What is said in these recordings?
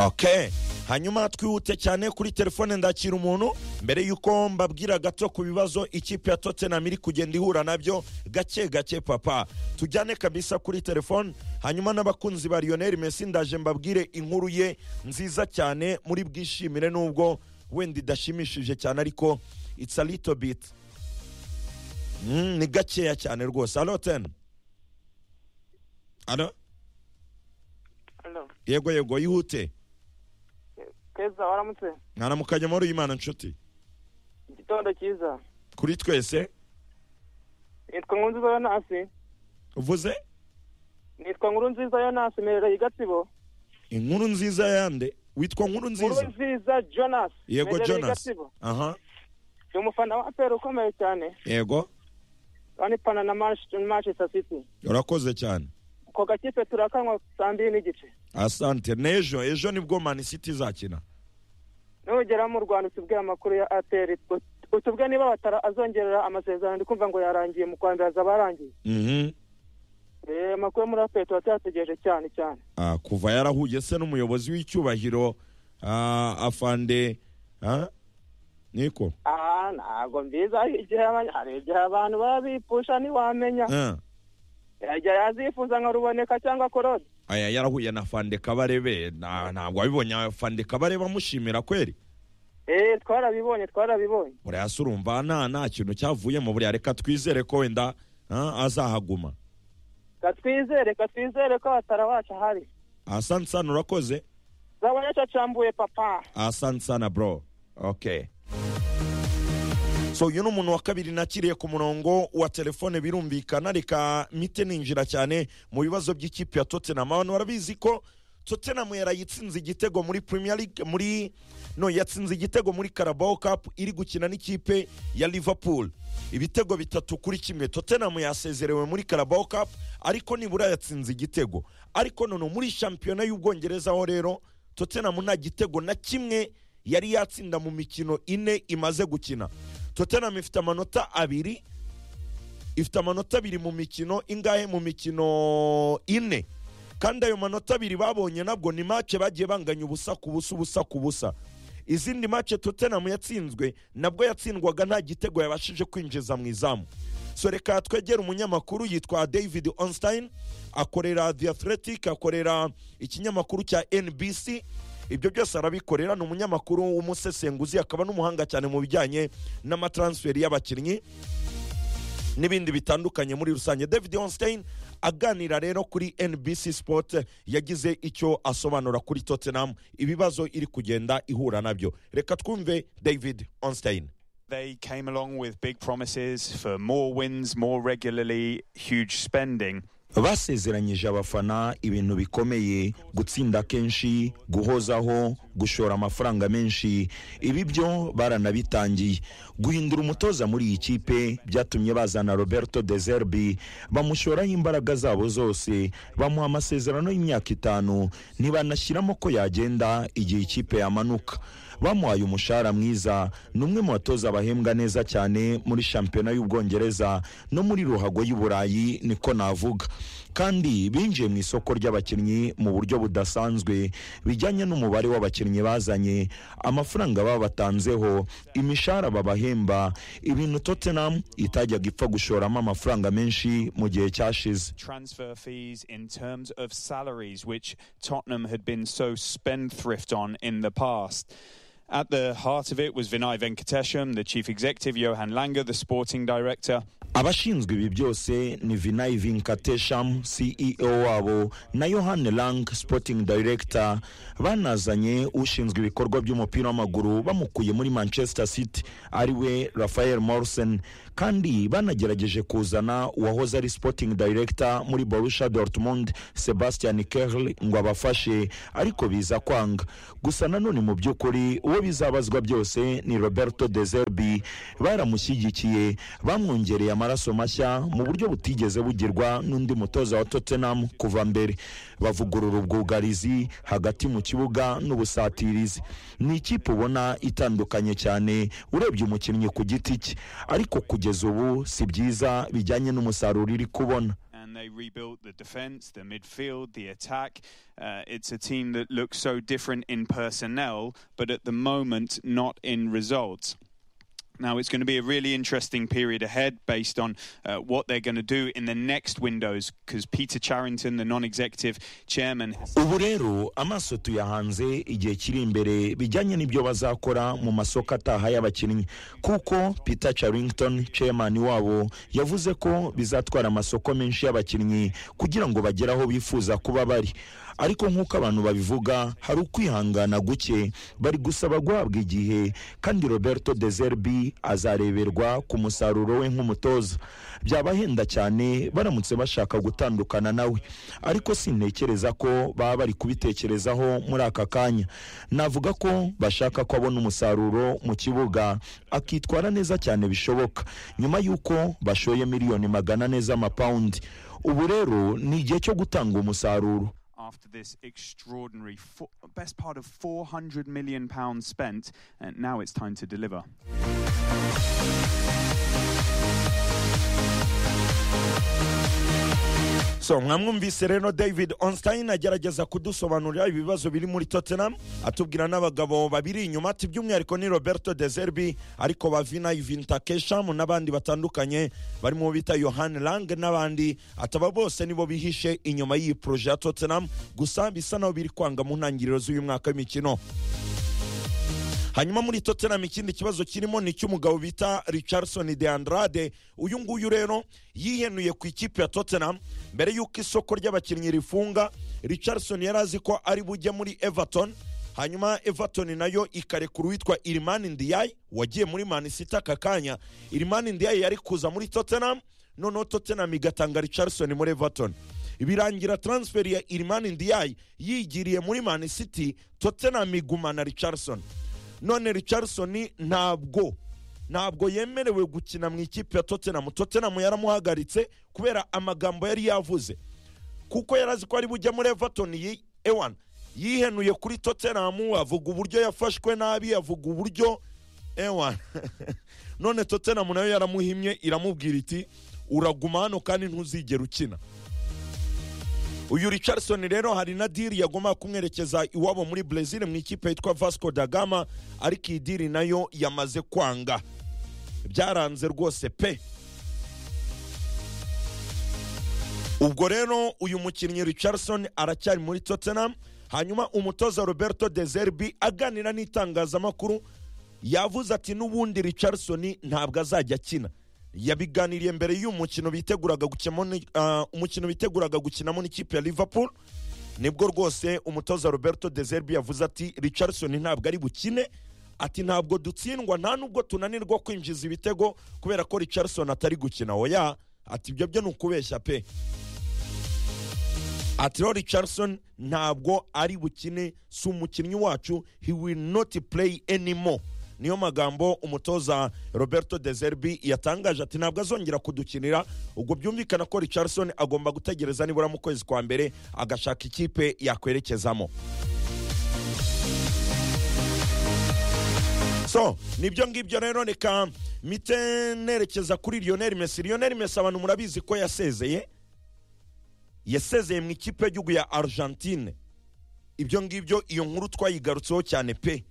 ok hanyuma twihute cyane kuri telefone ndakira umuntu mbere y'uko mbabwira gato ku bibazo ikipe ya tottenham iri kugenda ihura nabyo gake gake papa tujyane kabisa kuri telefone hanyuma n'abakunzi ba lionel messi ndaje mbabwire inkuru ye nziza cyane muri bwishimire nubwo wenda idashimishije cyane ariko it's a little bit Mm, ni gakeya cyane rwose alo ten alo Hello. yego yego yihute Keza waramutse. mwaramukanye muri uyu mwana nshuti Igitondo cyiza. kuri twese Nitwa Nkuru Nziza Yonasi. uvuze Nitwa Nkuru Nziza Yonasi mperereye Gatsibo. inkuru nziza yande witwa nkuru Nkuru nziza Nziza Jonas. yego mperereye jonas Gatsibo. aha Ndi umufana wa APR ukomeye cyane. yego Kandi pana na Manchester Manchester City. urakoze cyane Ako gakipe turakanywa saa mbiri n'igice. asante n'ejo ejo nibwo mani city izakina Nugera mu Rwanda utubwire amakuru ya APR. ut- Utubwire niba batara azongerera amasezerano ndi kumva ngo yarangiye mu kwa mbere azaba arangiye. Mhm. Eh amakuru muri APR turategereje cyane cyane. Ah, kuva yarahuye se n'umuyobozi w'icyubahiro ah, afande ah, niko Ah ntabwo mbiza igihe abanya- hari igihe abantu baba bipusha ntiwamenya. Ah. yajya yazifuza nka ruboneka cyangwa korode aya yarahuye na fande kabarebe na- ntabwo wabibonye fande kabarebe amushimira kweri eee twarabibonye twarabibonye buriya se urumva nta nta kintu cyavuyemo buriya reka twizere ko wenda ah, azahaguma katwizere reka twizere ko abatara wacu ahari asante sana urakoze zaba yacacambuye papa asante sana bro okay so uyu ni umuntu wa kabiri nakiriye ku murongo wa telefone birumvikana reka mite ninjira cyane mu bibazo by'ikipe ya tottenham abantu barabizi ko tottenham yarayitsinze igitego muri premier league muri no yatsinze igitego muri carabao cup iri gukina n'ikipe ya liverpool ibitego bitatu kuri kimwe tottenham yasezerewe muri carabao cup ariko nibura yatsinze igitego ariko none muri shampiyona y'ubwongereza ho rero tottenham nta gitego na kimwe yari yatsinda mu mikino ine imaze gukina tottenham ifite amanota abiri ifite amanota abiri mu mikino ingahe mu mikino ine kandi ayo manota abiri babonye nabwo ni make bagiye banganya ubusa ku busa ubusa ku busa izindi make tottenham yatsinzwe nabwo yatsindwaga nta gitego yabashije kwinjiza mu izamu so reka twegere umunyamakuru yitwa david onstein akorera the athletic akorera ikinyamakuru cya nbc ibyo byose arabikorera ni umunyamakuru w'umusesenguzi akaba n'umuhanga cyane mu bijyanye n'amatransferi y'abakinnyi n'ibindi bitandukanye muri rusange david onstein aganira rero kuri nbc sport yagize icyo asobanura kuri tottenham ibibazo iri kugenda ihura nabyo reka twumve david onstein They came along with big promises for more wins, more regularly, huge spending. basezeranyije abafana ibintu bikomeye gutsinda kenshi guhozaho gushora amafaranga menshi ibi byo baranabitangiye guhindura umutoza muri iyi kipe byatumye bazana roberto de zerbi bamushoraho imbaraga zabo zose bamuha amasezerano y'imyaka itanu ntibanashyiramo ko yagenda igihe ikipe yamanuka bamuhaye umushahara mwiza ni umwe mu batoza bahembwa neza cyane muri shampiyona y'ubwongereza no muri ruhago y'uburayi niko navuga kandi binjiye mu isoko ry'abakinnyi mu buryo budasanzwe bijyanye n'umubare w'abakinnyi bazanye amafaranga baba batanzeho imishahara babahemba ibintu tottenham itajyaga ipfa gushoramo amafaranga menshi mu gihe cyashize Transfer fees in terms of salaries, which Tottenham had been so spendthrift on in the past. At the heart of it was Vinay Venkatesham, the chief executive, Johan Langer, the sporting director. abashinzwe ibi byose ni vinayi vinkatesham ceo wabo na yohani lang sporting director banazanye ushinzwe ibikorwa by'umupira w'amaguru bamukuye muri manchester city ari we rafael morrison kandi banagerageje kuzana uwahoze ari sporting director muri borussia dortmund sebastian kerl ngo abafashe ariko biza kwanga gusa nanone mu by'ukuri uwo bizabazwa byose ni roberto de zerbi baramushyigikiye bamwongereye amaraso mashya mu buryo butigeze bugirwa n'undi mutoza wa tottenham kuva mbere bavugurura ubwugarizi hagati mu kibuga n'ubusatirizi ni ikipe ubona itandukanye cyane urebye umukinnyi ku giti cye ariko kugeza ubu si byiza bijyanye n'umusaruro iri kubona And they rebuilt the defence, the midfield, the attack. Uh, it's a team that looks so different in personnel, but at the moment, not in results. Now, it's going to be a really interesting period ahead based on uh, what they're going to do in the next windows because Peter Charrington, the non executive chairman. ubu rero amaso tuyahanze igihe kiri imbere bijyanye n'ibyo bazakora mu masoko ataha y'abakinnyi kuko peter charrington chairman wabo yavuze ko bizatwara amasoko menshi y'abakinnyi kugira ngo bagere aho bifuza kuba bari ariko nk'uko abantu babivuga hari ukwihangana guke bari gusaba guhabwa igihe kandi roberto dezerbi azareberwa ku musaruro we nk'umutoza byabahenda cyane baramutse bashaka gutandukana nawe ariko sintekereza ko baba bari kubitekerezaho muri aka kanya navuga ko bashaka ko abona umusaruro mu kibuga akitwara neza cyane bishoboka nyuma y'uko bashoye miliyoni magana ane z'amapawundi ubu rero ni igihe cyo gutanga umusaruro after this extraordinary fo- best part of 400 million pounds spent and now it's time to deliver so mwamwumvise rero david onstein agerageza kudusobanurira ibibazo biri muri tottenham atubwira n'abagabo babiri inyuma ati by'umwihariko ni roberto dezerbi ariko bavina ivinta kesham n'abandi batandukanye barimo bita yohan lang n'abandi ataba bose nibo bihishe inyuma y'iyi poroje ya tottenham gusa bisa naho biri kwanga mu ntangiriro z'uyu mwaka w'imikino hanyuma muri tottenham ikindi kibazo kirimo ni icy'umugabo bita richardson de andrade uyu nguyu rero yihenuye ku ikipe ya tottenham mbere y'uko isoko ry'abakinnyi rifunga richardson yari azi ko ari bujye muri everton hanyuma everton nayo ikarekura uwitwa irimani ndiyayi wagiye muri manisita aka kanya irimani ndiyayi yari kuza muri tottenham noneho tottenham igatanga richardson muri everton birangira transferi ya irimani ndiyayi yigiriye muri manisiti tottenham igumana richardson none richardson ntabwo ntabwo yemerewe gukina mu ikipe ya tottenham tottenham yaramuhagaritse kubera amagambo yari yavuze kuko yari azi ko ari bujya muri everton yi- ewan yihenuye kuri tottenham avuga uburyo yafashwe nabi avuga uburyo ewan none tottenham nayo yaramuhimye iramubwira iti uraguma hano kandi ntuzigera ukina uyu richardson rero hari na diri yagomba kumwerekeza iwabo muri brezil mu ikipe yitwa vasco da gama ariko iyi diri nayo yamaze kwanga byaranze rwose pe ubwo rero uyu mukinnyi richardson aracyari muri tottenham hanyuma umutoza roberto dezerbi aganira n'itangazamakuru yavuze ati n'ubundi richardson ntabwo azajya akina yabiganiriye mbere y'uyu mukino biteguraga gukinamo ni- ah, umukino biteguraga gukinamo n'ikipe ya liverpool nibwo rwose umutoza roberto dezerbi yavuze ati richardson ntabwo ari bukine ati ntabwo dutsindwa nta nubwo tunanirwa kwinjiza ibitego kubera ko richardson atari gukina oya ati ibyo byo ni ukubeshya pe ati rero richardson ntabwo ari bukine si umukinnyi wacu he will not play anymore niyo magambo umutoza roberto dezerbi yatangaje ati ntabwo azongera kudukinira ubwo byumvikana ko richardson agomba gutegereza nibura mu kwezi kwa mbere agashaka ikipe yakwerekezamo so nibyo ngibyo rero reka mite nerekeza kuri lionel messi lionel messi abantu murabizi ko yasezeye yasezeye mu ikipe y'igihugu ya argentine ibyo ngibyo iyo nkuru twayigarutseho cyane pe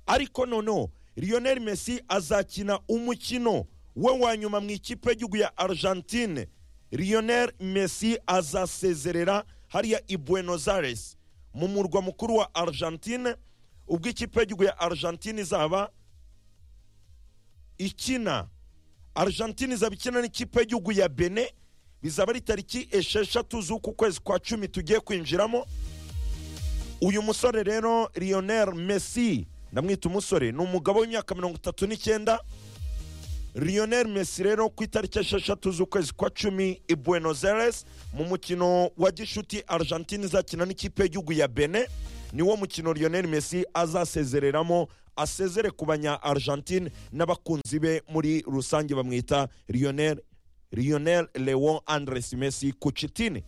ariko noneho lionel messi azakina umukino we wa nyuma mu ikipe y'igihugu ya argentine lionel messi azasezerera hariya i buenos aires mu murwa mukuru wa argentine ubwo ikipe y'igihugu ya argentine izaba ikina argentine izaba ikina n'ikipe y'igihugu ya bene bizaba ari tariki esheshatu z'uku kwezi kwa cumi tugiye kwinjiramo uyu musore rero lionel messi ndamwita umusore ni umugabo w'imyaka mirongo itatu n'icyenda lionel messi rero ku itariki esheshatu z'ukwezi kwa cumi i buenos aires mu mukino wa gishuti argentine izakina n'ikipe y'igihugu ya bene niwo mukino lionel messi azasezereramo asezere ku banya argentine n'abakunzi be muri rusange bamwita lionel lionel leon andres messi kucitini